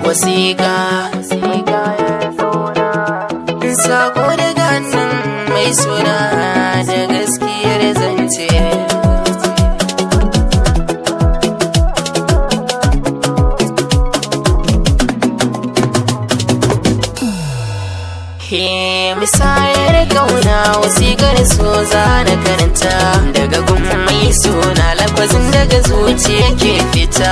wasiƙa sako daga hannun mai suna da gaskiyar zance He misayar kauna wasiƙar so za na karanta daga gun mai suna lafazin daga zuciya ke fita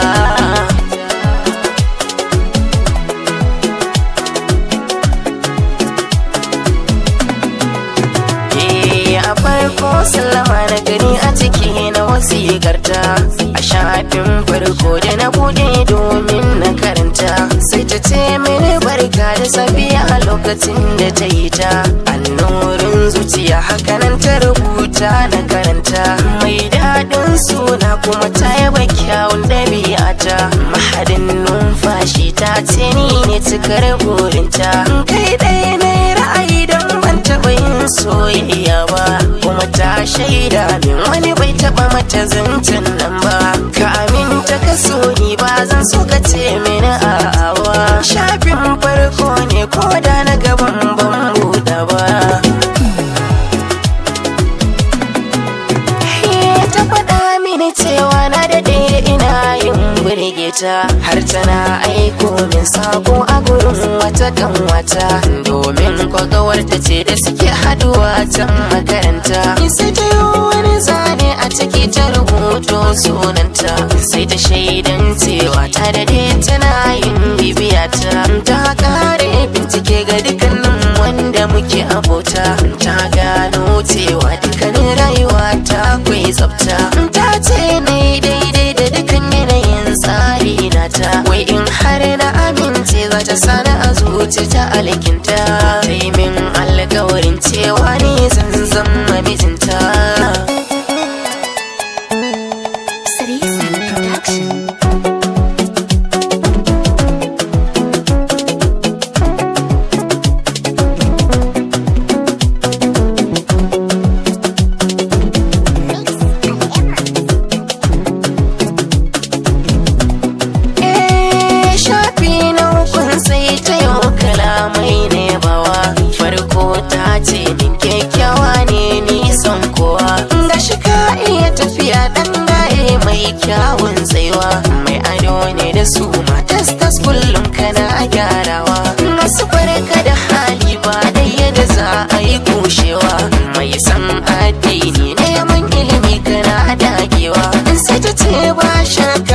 a farko sallama na gani a ciki na wasiƙarta a shafin farko da na bude domin na karanta sai ta ce mini barka da safiya a lokacin da ta yi ta annorin zuciya hakanan ta rubuta na karanta mai daɗin suna kuma ta yaba kyawun ɗabi'ata mahadin numfashi ta ce ni ne cikar burinta kai ɗaya na ra'ayi don ban taɓa yin soyayya ba kuma ta shaida min wani bai taba mata zancen nan ba ka aminta ka so ni ba zan so ka ce mini a'awa shafin farko ne ko da na gaban ban buɗe ba ta faɗa mini cewa na daɗe ina yin burge ta har tana aiko min sako a gurin wata kan wata domin kwagawar ta ce da suke haduwa can makaranta sai ta yi wani zane a ciki ta rubuto sunanta sai ta shaidan cewa ta daɗe tana yin bibiya ta ta kare bincike ga dukkanin wanda muke abota ta gano cewa dukkanin rayuwa ta kwai tsafta ta ce ne daidai da dukkan yanayin tsari na ta wai in har na amince za ta sani a zuci ta alkinta ta yi min alkawarin cewa ne zan zama mijinta ce min kyakkyawa ne nisan kowa ga shi ka iya tafiya dan gaye mai kyawun tsaiwa mai ado ne da su matas tas kullum kana gyarawa masu farka da hali ba da yadda za a yi kushewa mai san addini ne man ilimi kana dagewa sai ta ce ba shakka